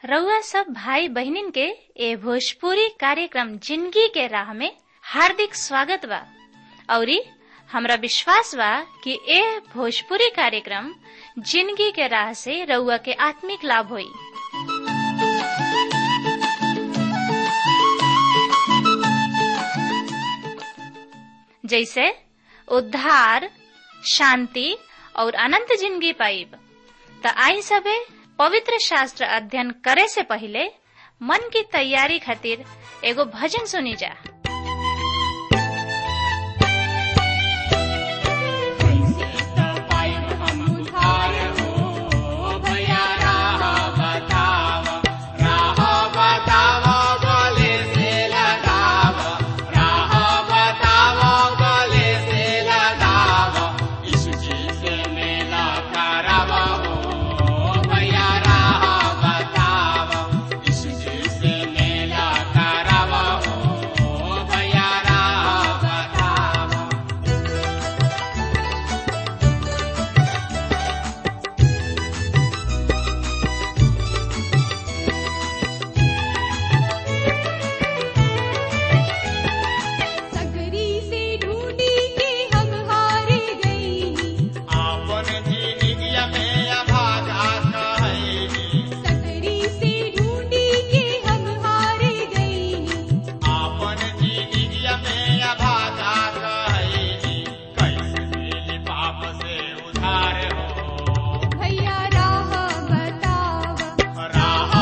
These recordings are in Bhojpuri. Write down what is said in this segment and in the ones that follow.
रउआ सब भाई बहिनीन के ए भोजपुरी कार्यक्रम जिंदगी के राह में हार्दिक स्वागत बा औरी हमरा विश्वास बा कि ए भोजपुरी कार्यक्रम जिंदगी के राह से रउआ के आत्मिक लाभ होई जैसे उद्धार शांति और अनंत जिंदगी पाइब त आई सबे पवित्र शास्त्र अध्ययन करे से पहले मन की तैयारी खातिर एगो भजन सुनी जा सकरी से ढूंढी के हम हार गई सकरी से ढूंढी के हम हार गई भैया राह बतावा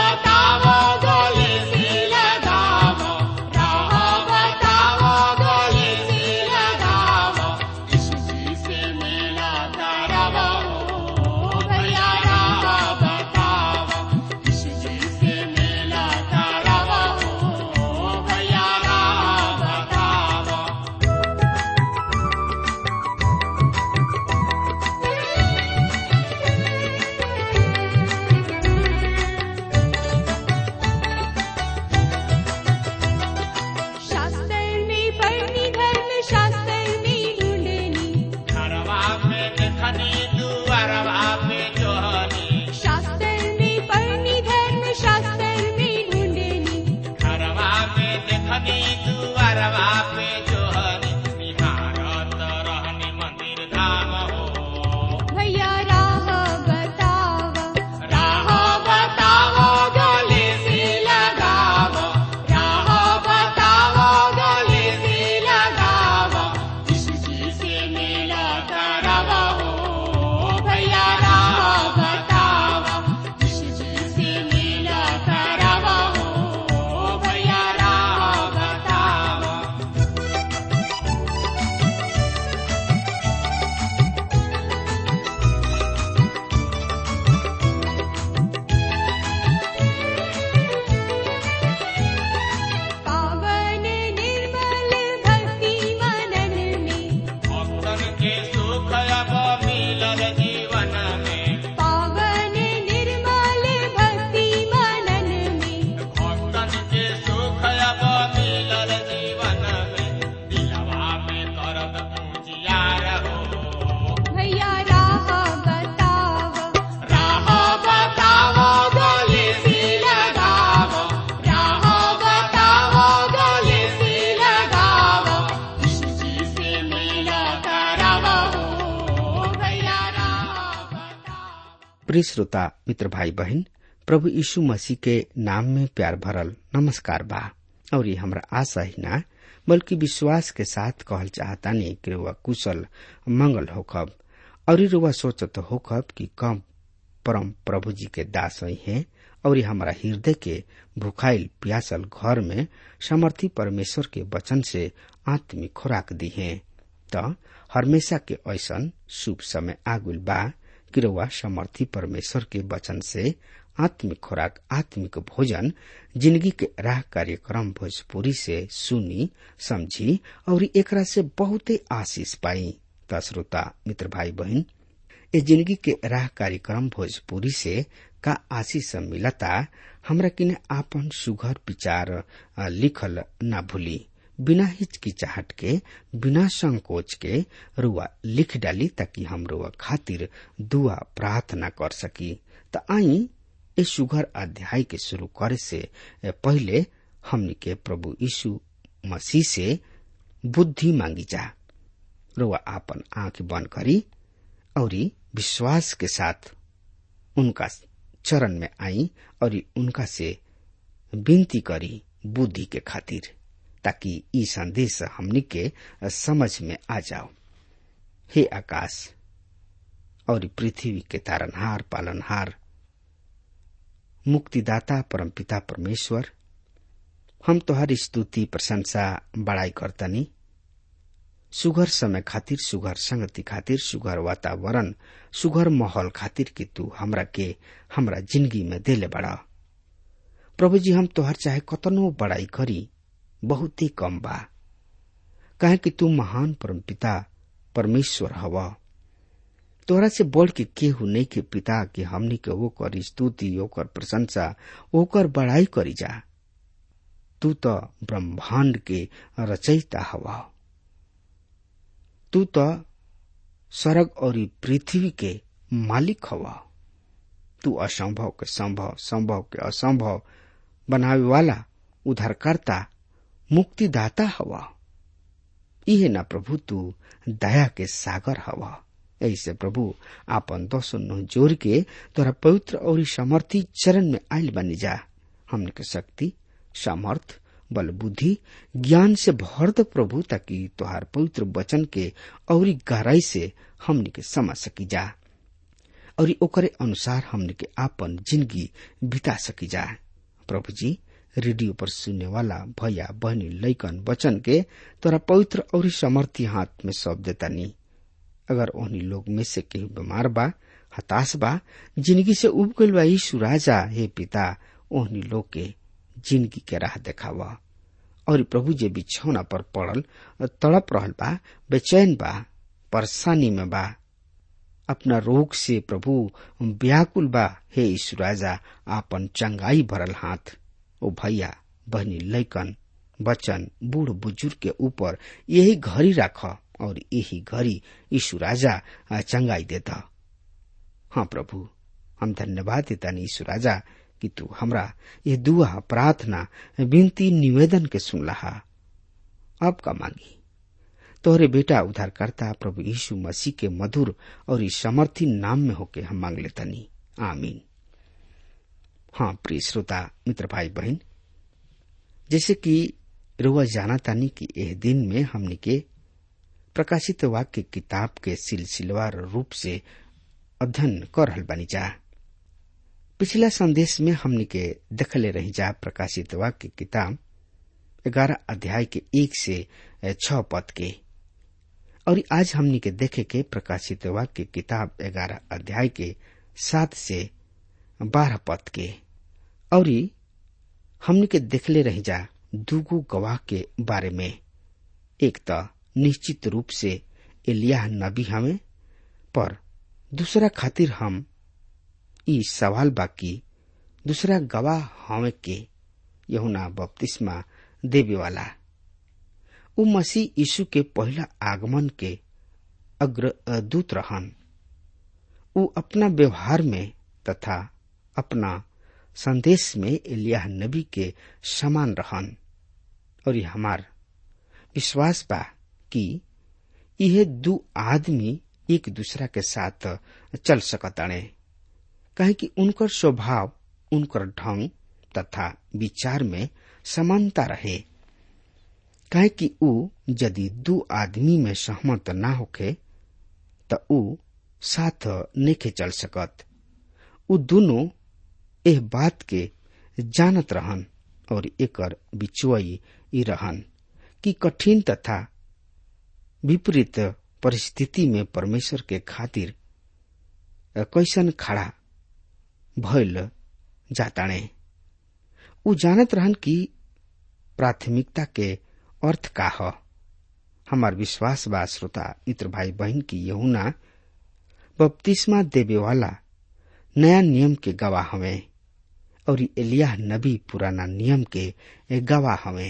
भैया राह शास्त्र में पढ़नी धर्म शास्त्र में ढूंढनी शास्त्र में पढ़नी धर्म शास्त्र में ढूंढनी भैया राह बतावा राह बतावा गले से लगावा राह बतावा गले से लगावा भैया राह बतावा भैया राह बतावा पावन निर्मल भक्ति मनन में पावन निर्मल भक्ति मनन में भैया राह बतावा राह बतावा गले से लगावा राह बतावा गले से लगावा भैया राह बतावा प्रिय श्रोता मित्र भाई बहन प्रभु यीशु मसीह के नाम में प्यार भरल नमस्कार बा और ये हमरा आशा ही ना बल्कि विश्वास के साथ कहल चाहतानी कि रुआ कुशल मंगल होखब और ये रुआ सोचत होखब कि कम परम प्रभु जी के दास ही हैं और ये हमारा हृदय के भुखाइल प्यासल घर में समर्थी परमेश्वर के वचन से आत्मिक खुराक दी है त हमेशा के ऐसन शुभ समय आगुल बा कि रउआ समर्थी परमेश्वर के वचन से आत्मिक खुराक आत्मिक भोजन जिंदगी के राह कार्यक्रम भोजपुरी से सुनी समझी और एकरा से बहुते आशीष पाई त श्रोता मित्र भाई बहन ए जिंदगी के राह कार्यक्रम भोजपुरी से का आशीष मिलता हमरा किने आपन सुघर विचार अ, लिखल ना भूली बिना हिचकिचाहट के बिना संकोच के रुआ लिख डाली ताकि हम रुआ खातिर दुआ प्रार्थना कर सकी त आई इस सुघर अध्याय के शुरू करे से पहले हमनी के प्रभु यीशु मसीह से बुद्धि मांगी जा रुआ आपन आंख बंद करी और विश्वास के साथ उनका चरण में आई और उनका से विनती करी बुद्धि के खातिर ताकि ई संदेश हमनी के समझ में आ जाओ हे आकाश और पृथ्वी के तारनहार पालनहार मुक्तिदाता परमपिता परमेश्वर हम तोहर स्तुति प्रशंसा बड़ाई करतनी सुघर समय खातिर सुघर संगति खातिर सुघर वातावरण सुघर माहौल खातिर कि तू हमरा के हमरा जिंदगी में देले बड़ा प्रभु जी हम तोहर चाहे कतनो बड़ाई करी बहुत ही कम बा काहे कि तू महान परमपिता परमेश्वर हवा तोहरा से बढ़ के केहू नहीं के पिता के हमनी के ओकर स्तुति ओकर प्रशंसा ओकर बड़ाई करी जा तू तो ब्रह्मांड के रचयिता हवा तू तो स्वर्ग और पृथ्वी के मालिक हवा तू असंभव के संभव संभव के असंभव बनावे वाला उधारकर्ता मुक्तिदाता हवा इहे ना प्रभु तू दया के सागर हवा ऐसे प्रभु आपन दोसो नो जोर के तोरा पवित्र और समर्थी चरण में आयल बनी जा हमने के शक्ति सामर्थ बल बुद्धि ज्ञान से भर दो प्रभु ताकि तोहार पवित्र वचन के और गहराई से हमने के समझ सकी जा और ओकरे अनुसार हमने के आपन जिंदगी बिता सकी जा प्रभु जी रेडियो पर सुनने वाला भैया बहनी लैकन वचन के तोरा पवित्र और समर्थी हाथ में सौंप देता नी अगर ओहनी लोग में से केहू बीमार बा हताश बा जिंदगी से उब गईल बा यीशु राजा हे पिता ओहनी लोग के जिंदगी के राह देखावा और प्रभु जे बिछौना पर पड़ल तड़प रहल बा बेचैन बा परेशानी में बा अपना रोग से प्रभु व्याकुल बा हे यीशु राजा आपन चंगाई भरल हाथ ओ भैया बहनी लैकन बचन बूढ़ बुजुर्ग के ऊपर यही घड़ी राख और यही घड़ी यीशु राजा चंगाई देता हाँ प्रभु हम धन्यवाद देता यीशु राजा कि तू हमरा ये दुआ प्रार्थना विनती निवेदन के सुन लहा अब का मांगी तोहरे बेटा उद्धारकर्ता प्रभु यीशु मसीह के मधुर और इस समर्थी नाम में होके हम मांग लेतनी आमीन हाँ प्रिय श्रोता मित्र भाई बहन जैसे कि रुआ जाना तानी कि यह दिन में हमने के प्रकाशित वाक्य किताब के सिलसिलेवार रूप से अध्ययन कर रहल बनी जा पिछला संदेश में हमने के देखले रही जा प्रकाशित वाक्य किताब ग्यारह अध्याय के एक से छ पद के और आज हमने के देखे के प्रकाशित वाक्य किताब ग्यारह अध्याय के सात से बारह पद के और हमने के देखले रही जा दूगो गवाह के बारे में एक तो निश्चित रूप से एलिया नबी हमें पर दूसरा खातिर हम ई सवाल बाकी दूसरा गवाह हमें के यहुना बपतिस्मा देवे वाला उ मसीह यीशु के पहला आगमन के अग्र दूत रहन उ अपना व्यवहार में तथा अपना संदेश में एलिया नबी के समान रहन और हमार विश्वास बा कि यह दू आदमी एक दूसरा के साथ चल सकताणे कहे कि उनकर स्वभाव उनकर ढंग तथा विचार में समानता रहे कहे कि ऊ यदि दू आदमी में सहमत ना होखे त ऊ साथ नेखे चल सकत ऊ दोनों एह बात के जानत रहन और एकर बिचुआई ई रहन कि कठिन तथा विपरीत परिस्थिति में परमेश्वर के खातिर कैसन खड़ा भइल जाताणे ऊ जानत रहन कि प्राथमिकता के अर्थ का ह हमार विश्वास बा श्रोता मित्र भाई बहन की यहुना बपतिस्मा देवे वाला नया नियम के गवाह हवे और एलिया नबी पुराना नियम के गवाह हवे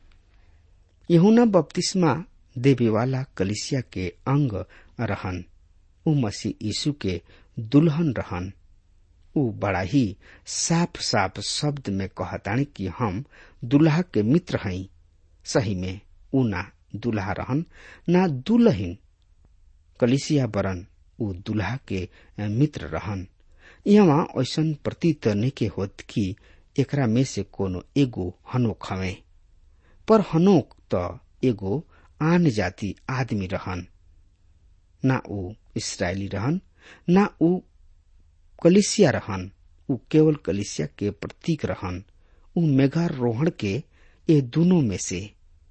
यहुना बपतिस्मा देवे वाला कलिसिया के अंग रहन उ मसीह यीशु के दुल्हन रहन ऊ बड़ा ही साफ साफ शब्द में कहतानी कि हम दुल्हा के मित्र हई सही में ऊ ना दुल्हा रहन ना दुल्हिन कलिसिया बरन ऊ दुल्हा के मित्र रहन यहाँ ऐसन प्रतीत नइखे होत कि एकरा में से कोनो एगो हनोक हवे पर हनोक त एगो आन जाति आदमी रहन ना ऊ इसराइली रहन ना ऊ कलिसिया रहन ऊ केवल कलिसिया के प्रतीक रहन ऊ मेघारोहण के ये दोनों में से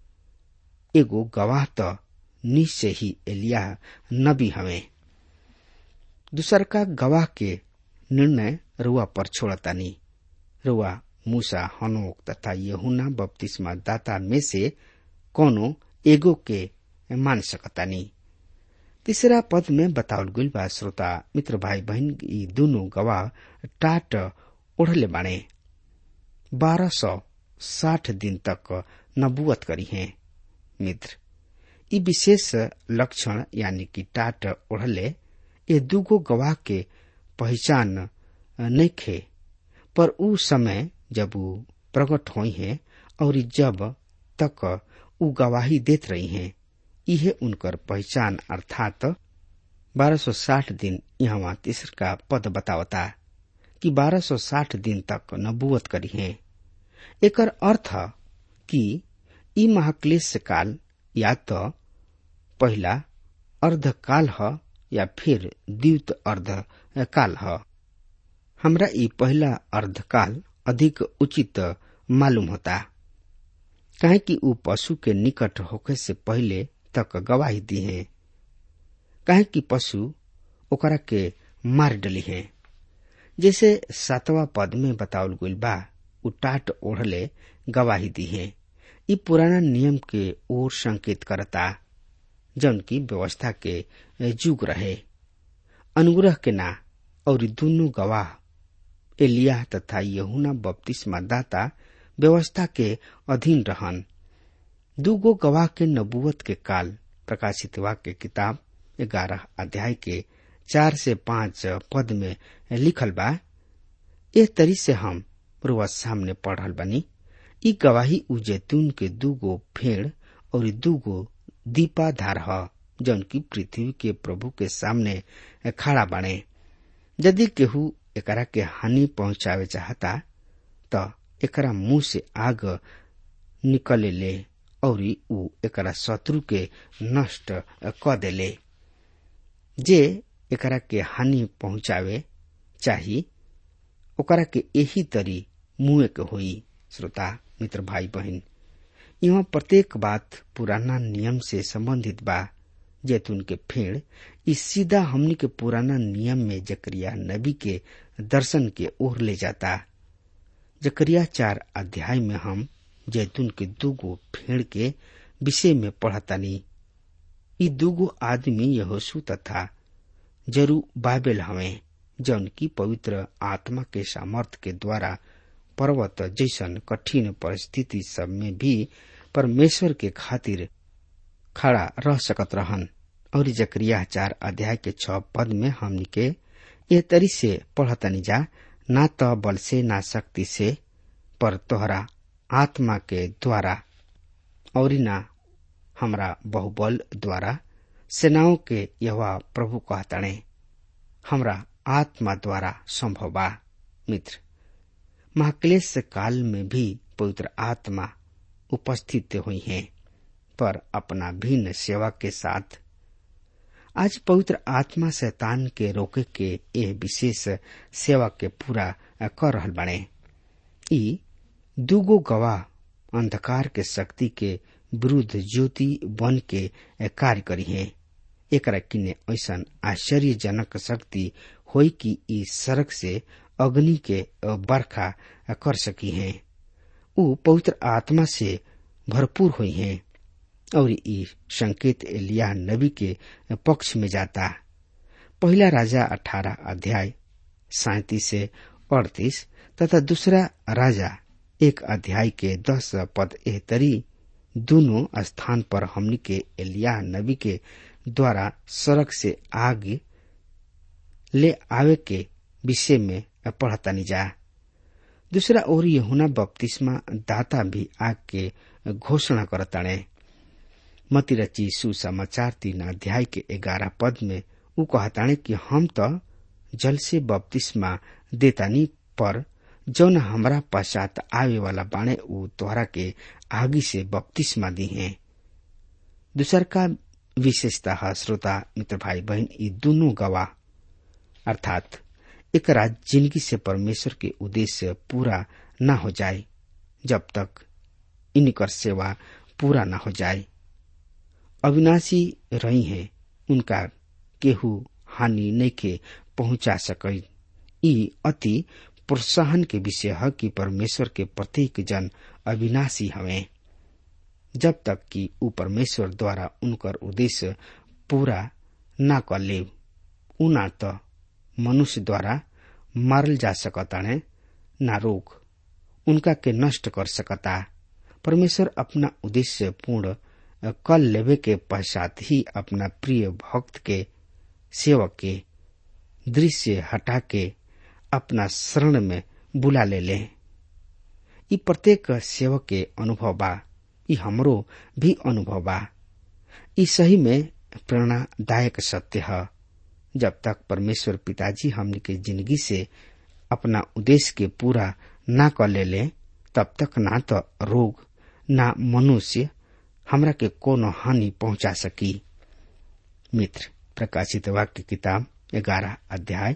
एगो गवाह त निश्चय ही एलिया नबी हवे दूसर का गवाह के निर्णय रुआ पर छोड़तानी रुआ मूसा हनोक तथा यहुना बपतिस्मा दाता में से कोनो एगो के मान सकतानी तीसरा पद में बतावल गईल बा श्रोता मित्र भाई बहन ई दोनों गवाह टाट ओढ़ले बाणे बारह सौ साठ दिन तक नबुअत करी हैं मित्र ई विशेष लक्षण यानी कि टाट ओढ़ले ये दूगो गवाह के पहचान नइखे पर ऊ समय जब ऊ प्रकट हुई हैं और जब तक ऊ गवाही देत रही हैं इहे उनकर पहचान अर्थात 1260 दिन यहाँ तीसर का पद बतावता कि 1260 दिन तक नबुअत करी है एकर अर्थ कि ई महाक्लेश काल या तो पहला अर्धकाल ह या फिर द्वित अर्ध काल ह हमरा ई पहला अर्धकाल अधिक उचित मालूम होता काहे कि ऊ पशु के निकट होखे से पहले तक गवाही दी है काहे कि पशु ओकरा के मार डली है जैसे सातवा पद में बतावल गईल बा उ टाट ओढ़ले गवाही दी है ई पुराना नियम के ओर संकेत करता जौन की व्यवस्था के जुग रहे अनुग्रह के ना और दोनों गवाह एलिया तथा यहुना बपतिस्मा दाता व्यवस्था के अधीन रहन दूगो गवाह के नबुवत के काल प्रकाशित वाक्य किताब ग्यारह अध्याय के चार से पांच पद में लिखल बा ए तरी से हम रुआ सामने पढ़ल बनी ई गवाही उ जैतून के दूगो फेड़ और दूगो दीपाधार ह जौन की पृथ्वी के प्रभु के सामने खड़ा बने यदि केहू एकरा के हानि पहुंचावे चाहता त एकरा मुंह से आग निकले ले और ऊ एकरा शत्रु के नष्ट क देले जे एकरा के हानि पहुंचावे चाही ओकरा के यही तरी मुंह के होई श्रोता मित्र भाई बहन यहाँ प्रत्येक बात पुराना नियम से संबंधित बा जैतून के फेड़ इस सीधा हमनी के पुराना नियम में जकरिया नबी के दर्शन के ओर ले जाता जकरिया चार अध्याय में हम जैतून के दूगो फेड़ के विषय में पढ़तानी ई दूगो आदमी यहोसु तथा जरू बाइबल हवे जौन की पवित्र आत्मा के सामर्थ के द्वारा पर्वत जैसन कठिन परिस्थिति सब में भी परमेश्वर के खातिर खड़ा रह सकत रहन और जकरिया चार अध्याय के छ पद में हमनी के ये तरी से पढ़तनी जा ना तो बल से ना शक्ति से पर तोहरा आत्मा के द्वारा और ना हमरा बहुबल द्वारा सेनाओं के यह प्रभु कहतणे हमरा आत्मा द्वारा संभव बा मित्र महाक्लेश काल में भी पवित्र आत्मा उपस्थित हुई है पर अपना भिन्न सेवा के साथ आज पवित्र आत्मा शैतान के रोके के यह विशेष सेवा के पूरा कर रहल बने ई दूगो गवाह अंधकार के शक्ति के विरुद्ध ज्योति बन के कार्य करी है एक किने ऐसा आश्चर्यजनक शक्ति होई कि ई सड़क से अग्नि के बरखा कर सकी है ऊ पवित्र आत्मा से भरपूर हुई है और ई संकेत एलिया नबी के पक्ष में जाता पहला राजा अठारह अध्याय सैतीस से अड़तीस तथा दूसरा राजा एक अध्याय के दस पद एहतरी दोनों स्थान पर हमनी के एलिया नबी के द्वारा सड़क से आग ले आवे के विषय में पढ़तनी जा दूसरा ओर यहुना बपतिस्मा दाता भी आग के घोषणा करताणे मती रची सुसमाचार तीन अध्याय के ग्यारह पद में उ कहताणे कि हम तो जल से बपतिस्मा देतानी पर जौन हमरा पश्चात आवे वाला बाणे उ तोहरा के आगी से बपतिस्मा दी है दूसर का विशेषता है श्रोता मित्र भाई बहन ये दोनों गवाह अर्थात एक रात जिंदगी से परमेश्वर के उद्देश्य पूरा न हो जाए जब तक इनकर सेवा पूरा न हो जाए अविनाशी रही है उनका केहू हानि नहीं के पहुंचा सके ई अति प्रोत्साहन के विषय है कि परमेश्वर के प्रत्येक जन अविनाशी हवे जब तक कि उ परमेश्वर द्वारा उनकर उद्देश्य पूरा न कर ले उना तो मनुष्य द्वारा मारल जा सकताने ना रोग उनका के नष्ट कर सकता परमेश्वर अपना उद्देश्य पूर्ण कर लेवे के पश्चात ही अपना प्रिय भक्त के सेवक के दृश्य हटा के अपना शरण में बुला ले ले ई प्रत्येक सेवक के अनुभव बा ई हमरो भी अनुभव बा ई सही में प्रेरणादायक सत्य है जब तक परमेश्वर पिताजी हमने के जिंदगी से अपना उद्देश्य के पूरा ना कर ले ले तब तक ना तो रोग ना मनुष्य हमरा के कोनो हानि पहुंचा सकी मित्र प्रकाशित वाक्य किताब ग्यारह अध्याय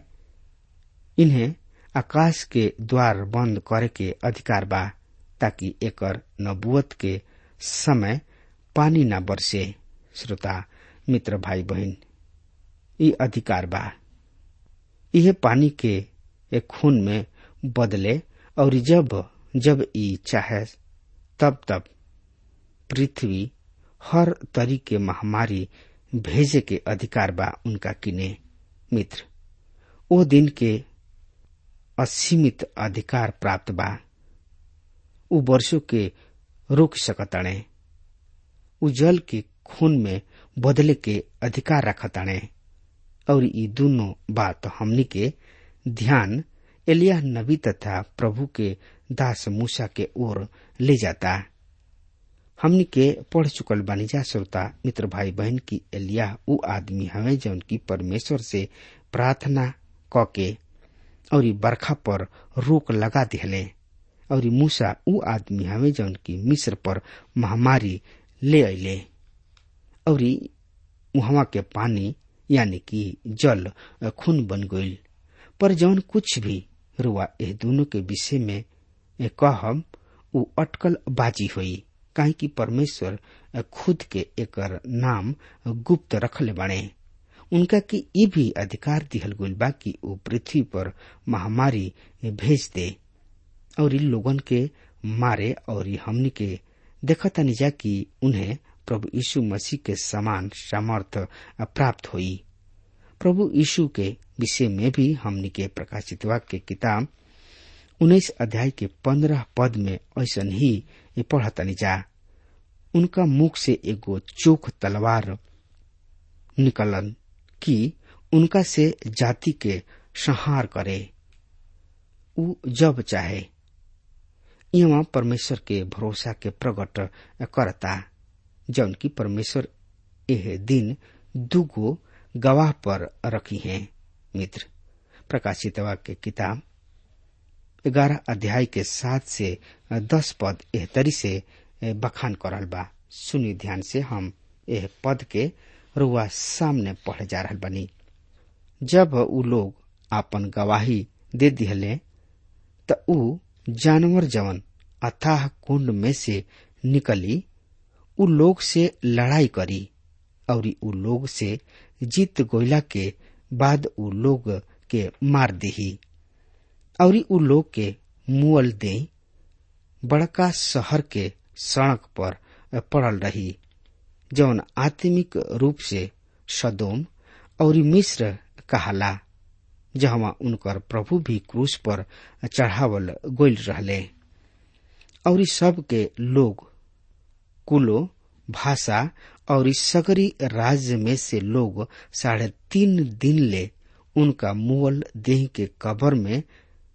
इन्हें आकाश के द्वार बंद करे के अधिकार बा ताकि एकर नबुअत के समय पानी न बरसे श्रोता मित्र भाई बहन ये अधिकार बा यह पानी के एक खून में बदले और जब जब ई चाहे तब तब पृथ्वी हर तरीके महामारी भेजे के अधिकार बा उनका किने मित्र ओ दिन के असीमित अधिकार प्राप्त बा उ वर्षों के रोक सकताणे उ जल के खून में बदले के अधिकार रखताणे और ये दोनों बात हमनी के ध्यान एलिया नबी तथा प्रभु के दास मूसा के ओर ले जाता हमनी के पढ़ चुकल बानी जा श्रोता मित्र भाई बहन की एलिया उ आदमी हवे जौन की परमेश्वर से प्रार्थना क के और बरखा पर रोक लगा दिहले और मूसा उ आदमी हवे जौन की मिस्र पर महामारी ले अले और वहां के पानी यानी कि जल खून बन गईल पर जौन कुछ भी रुआ एह दोनों के विषय में कहम उ अटकल बाजी हुई काहे कि परमेश्वर खुद के एकर नाम गुप्त रखले बाणे उनका की ये भी अधिकार दिहल गईल बा कि वो पृथ्वी पर महामारी भेज दे और इन लोगन के मारे और हमनी के देखतानी जा कि उन्हें प्रभु यीशु मसीह के समान सामर्थ प्राप्त हुई प्रभु यीशु के विषय में भी हमनी के प्रकाशित वाक्य किताब उन्नीस अध्याय के पंद्रह पद में ऐसा ही पढ़तनी जा उनका मुख से एगो चोख तलवार निकलन कि उनका से जाति के संहार करे उ जब चाहे यहाँ परमेश्वर के भरोसा के प्रकट करता जौन की परमेश्वर यह दिन दुगो गवाह पर रखी हैं मित्र प्रकाशित वाक्य किताब ग्यारह अध्याय के सात से दस पद एह तरी से बखान करल बा सुनी ध्यान से हम एह पद के रुआ सामने पढ़ जा रहा बनी जब उ लोग आपन गवाही दे दिहले त उ जानवर जवन अथाह कुंड में से निकली उ लोग से लड़ाई करी और उ लोग से जीत गोइला के बाद उ लोग के मार दही और उ लोग के मुअल दे बड़का शहर के सड़क पर पड़ल रही जौन आत्मिक रूप से सदोम और मिश्र कहाला जहवा उनकर प्रभु भी क्रूस पर चढ़ावल गोल रहले और सब के लोग कुलो भाषा और इस सगरी राज्य में से लोग साढ़े तीन दिन ले उनका मुअल देह के कबर में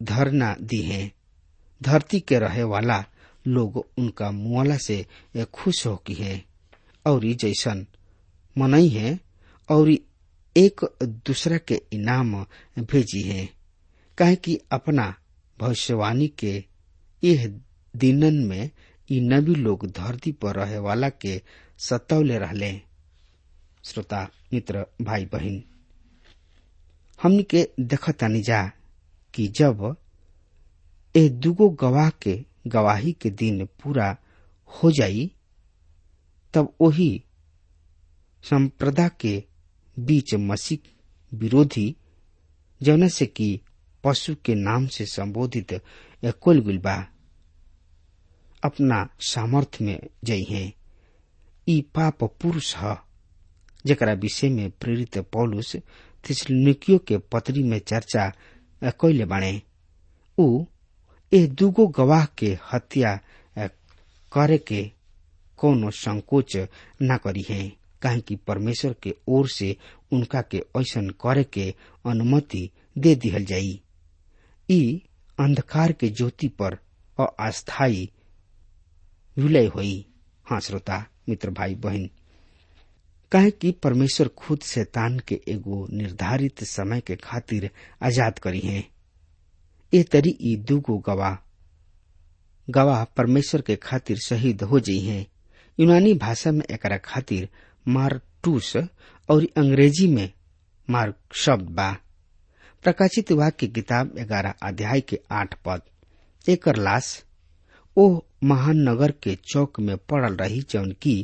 धरना दी है धरती के रहे वाला लोग उनका मुआला से खुश हो की है और जैसन मनई है और एक दूसरा के इनाम भेजी है काहे कि अपना भविष्यवाणी के यह दिनन में ई नबी लोग धरती पर रहे वाला के सतौले रहले श्रोता मित्र भाई बहन हमनी के देखतानी जा कि जब ए दुगो गवाह के गवाही के दिन पूरा हो जाई तब वही संप्रदा के बीच मसीह विरोधी जौन से कि पशु के नाम से संबोधित कुल गुलबा अपना सामर्थ्य में जई है ई पाप पुरुष ह जकरा विषय में प्रेरित पौलुस थिसलुनिकियो के पत्री में चर्चा कैले बाणे ऊ ए दुगो गवाह के हत्या करे के कोनो संकोच न करी है काहे कि परमेश्वर के ओर से उनका के ऐसन करे के अनुमति दे दिहल जाई ई अंधकार के ज्योति पर अस्थायी विलय हुई हाँ श्रोता मित्र भाई बहन काहे कि परमेश्वर खुद शैतान के एगो निर्धारित समय के खातिर आजाद करी है ए तरी ई दूगो गवाह गवाह परमेश्वर के खातिर शहीद हो जाइ हैं यूनानी भाषा में एकरा खातिर मारटूस और अंग्रेजी में मार्क शब्द बा प्रकाशित वाक्य किताब ग्यारह अध्याय के आठ पद एकर लाश ओ महान नगर के चौक में पड़ल रही जौन की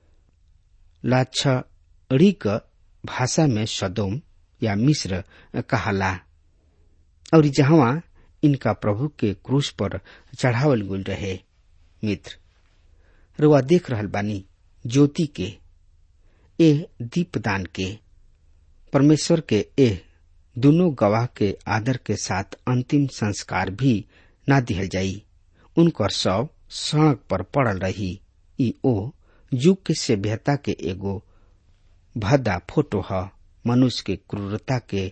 लाछड़ीक भाषा में सदोम या मिस्र कहाला और जहां इनका प्रभु के क्रूस पर चढ़ावल गुल रहे मित्र रुआ देख रहल बानी ज्योति के ए दीपदान के परमेश्वर के एह दोनों गवाह के आदर के साथ अंतिम संस्कार भी ना दिहल जाई उनकर शव सड़क पर पड़ल रही ई ओ युग के सभ्यता के एगो भद्दा फोटो ह मनुष्य के क्रूरता के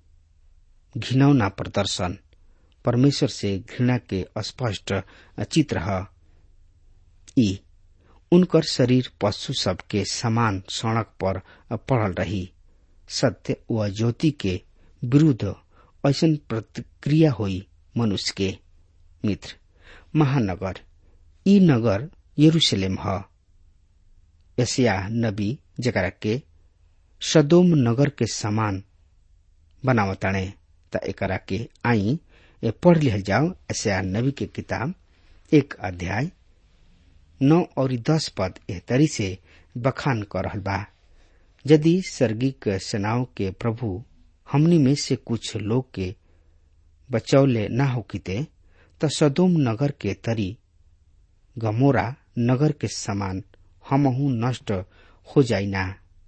घिनौना प्रदर्शन परमेश्वर से घृणा के स्पष्ट चित्र है ई उनकर शरीर पशु सब के समान सड़क पर पड़ल रही सत्य व ज्योति के विरुद्ध ऐसन प्रतिक्रिया हुई मनुष्य के मित्र महानगर ई नगर यरूशलेम ह यसिया नबी जकरा के सदोम नगर के समान बनावताणे त एकरा के आई ए पढ़ लिहल जाओ ऐसा नबी के किताब एक अध्याय नौ और दस पद एह तरी से बखान कर रहल बा यदि सर्गिक सेनाओं के प्रभु हमनी में से कुछ लोग के बचौले न होकिते त सदोम नगर के तरी गमोरा नगर के समान हमहू नष्ट हो जाइना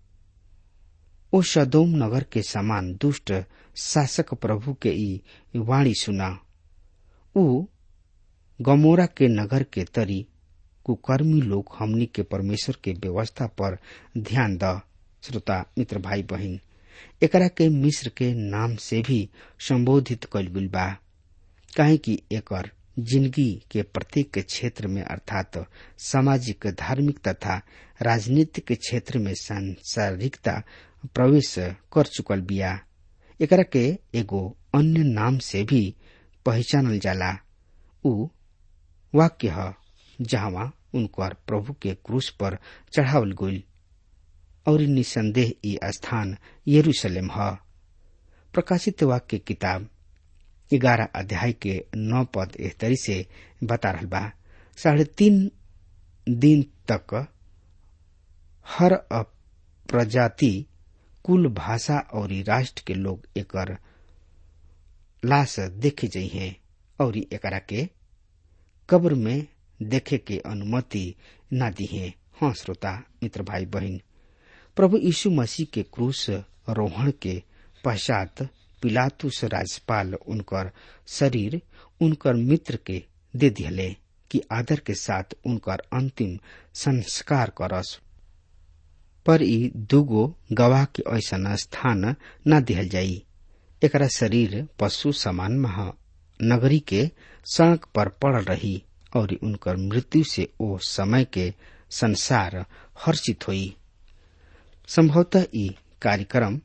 ओ सदोम नगर के समान दुष्ट शासक प्रभु के ई वाणी सुना ऊ गमोरा के नगर के तरी कुकर्मी लोग हमनी के परमेश्वर के व्यवस्था पर ध्यान द श्रोता मित्र भाई बहिन एकरा के मिस्र के नाम से भी संबोधित कल गुल बा काहे कि एकर जिंदगी के प्रत्येक क्षेत्र में अर्थात सामाजिक धार्मिक तथा राजनीतिक क्षेत्र में सांसारिकता प्रवेश कर चुकल बिया एकरा के एगो अन्य नाम से भी पहचानल जाला उ वाक्य ह जहां उनकर प्रभु के क्रूस पर चढ़ावल गईल और निसंदेह ई स्थान यरूशलेम ह प्रकाशित वाक्य किताब ग्यारह अध्याय के नौ पद एह तरी से बता रहल बा साढ़े तीन दिन तक हर प्रजाति कुल भाषा और राष्ट्र के लोग एकर लाश देखे जाइ हैं और एकरा के कब्र में देखे के अनुमति न दी है हाँ श्रोता मित्र भाई बहन प्रभु यीशु मसीह के क्रूस रोहण के पश्चात पिलातुस राज्यपाल उनकर शरीर उनकर मित्र के दे दिहले कि आदर के साथ उनकर अंतिम संस्कार करस पर ई दुगो गवाह के ऐसा स्थान न दिहल जाई एकरा शरीर पशु समान महा नगरी के सड़क पर पड़ रही और उनकर मृत्यु से ओ समय के संसार हर्षित हुई संभवतः ई कार्यक्रम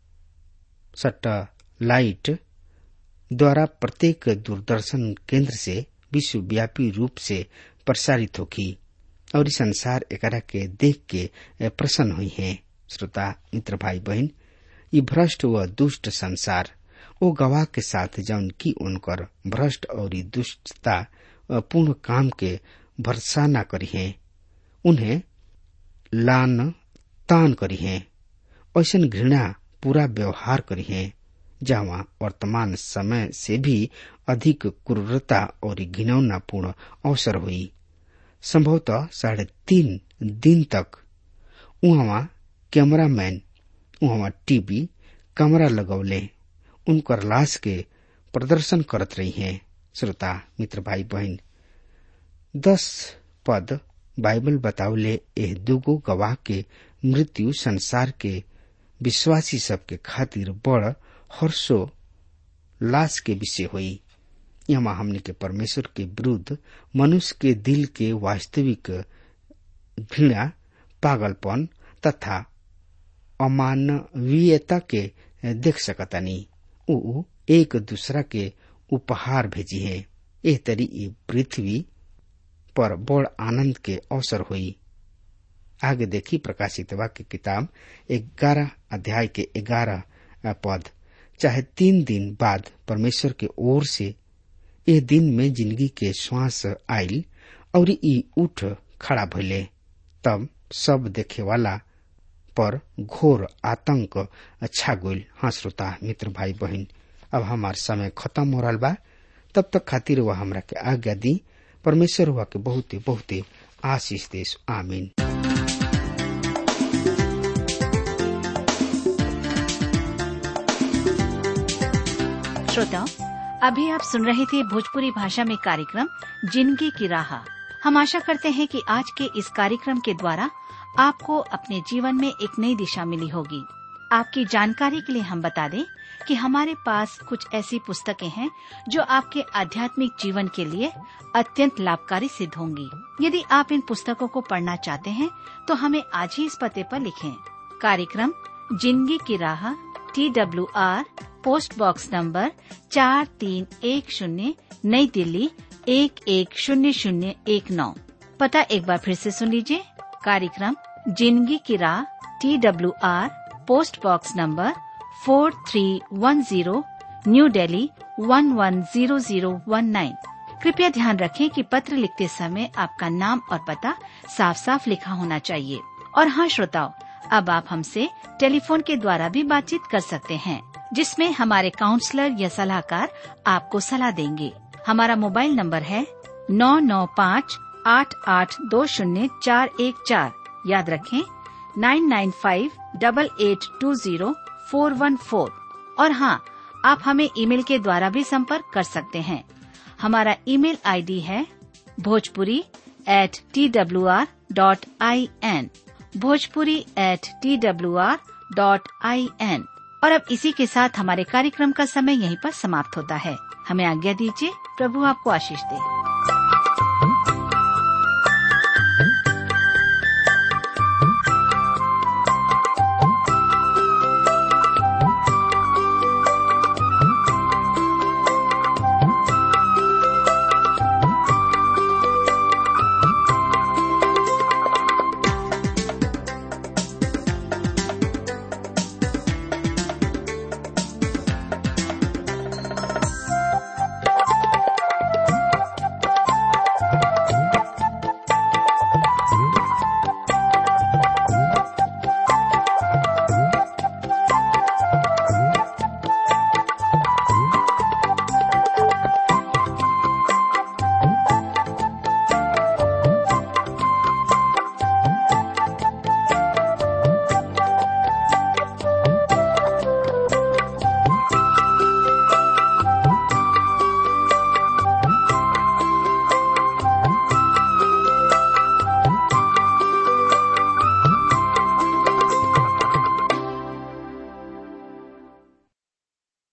सैटेलाइट द्वारा प्रत्येक दूरदर्शन केंद्र से विश्वव्यापी रूप से प्रसारित होगी और संसार एकरा के देख के प्रसन्न हुई है श्रोता मित्र भाई बहन ये भ्रष्ट व दुष्ट संसार ओ गवाह के साथ जौन की उनकर भ्रष्ट और दुष्टता पूर्ण काम के भरसा न करी है उन्हें लान तान करी है ऐसा घृणा पूरा व्यवहार करी है जहाँ वर्तमान समय से भी अधिक क्रूरता और घिनौना पूर्ण अवसर हुई संभवतः साढ़े तीन दिन तक वहाँ कैमरामैन वहाँ टीवी कैमरा लगौले उनकर लाश के प्रदर्शन करत रही हैं श्रोता मित्र भाई बहन दस पद बाइबल बतावले एह दुगो गवाह के मृत्यु संसार के विश्वासी सबके खातिर बड़ हर्षो लाश के विषय हुई यहाँ हमने के परमेश्वर के विरुद्ध मनुष्य के दिल के वास्तविक घृणा पागलपन तथा अमानवीयता के देख सकतानी ऊ एक दूसरा के उपहार भेजी है एह तरी ये पृथ्वी पर बड़ आनंद के अवसर हुई आगे देखी प्रकाशित वाक्य किताब ग्यारह अध्याय के ग्यारह पद चाहे तीन दिन बाद परमेश्वर के ओर से यह दिन में जिंदगी के श्वास आयल और ई उठ खड़ा भइले तब सब देखे वाला पर घोर आतंक छा गईल हाँ श्रोता मित्र भाई बहन अब हमार समय खत्म हो रहा बा तब तक खातिर वह हमरा के आज्ञा दी परमेश्वर हुआ के बहुते बहुते आशीष देश आमीन श्रोताओं अभी आप सुन रहे थे भोजपुरी भाषा में कार्यक्रम जिंदगी की राह हम आशा करते हैं कि आज के इस कार्यक्रम के द्वारा आपको अपने जीवन में एक नई दिशा मिली होगी आपकी जानकारी के लिए हम बता दें कि हमारे पास कुछ ऐसी पुस्तकें हैं जो आपके आध्यात्मिक जीवन के लिए अत्यंत लाभकारी सिद्ध होंगी यदि आप इन पुस्तकों को पढ़ना चाहते हैं तो हमें आज ही इस पते पर लिखें कार्यक्रम जिंदगी की राह T W R post box number चार तीन एक शून्य नई दिल्ली एक एक शून्य शून्य एक नौ पता एक बार फिर से सुन लीजिए कार्यक्रम जिंदगी की राह T W R post box number four three one zero new Delhi one one zero zero one nine कृपया ध्यान रखें कि पत्र लिखते समय आपका नाम और पता साफ साफ लिखा होना चाहिए और हाँ श्रोताओं अब आप हमसे टेलीफोन के द्वारा भी बातचीत कर सकते हैं जिसमें हमारे काउंसलर या सलाहकार आपको सलाह देंगे हमारा मोबाइल नंबर है नौ नौ पाँच आठ आठ दो शून्य चार एक चार याद रखें nine nine five double eight two zero four one four और हाँ आप हमें ईमेल के द्वारा भी संपर्क कर सकते हैं हमारा ईमेल आईडी है Bhojpuri at T W R dot I N Bhojpuri at T W R dot I N और अब इसी के साथ हमारे कार्यक्रम का समय यहीं पर समाप्त होता है हमें आज्ञा दीजिए प्रभु आपको आशीष दे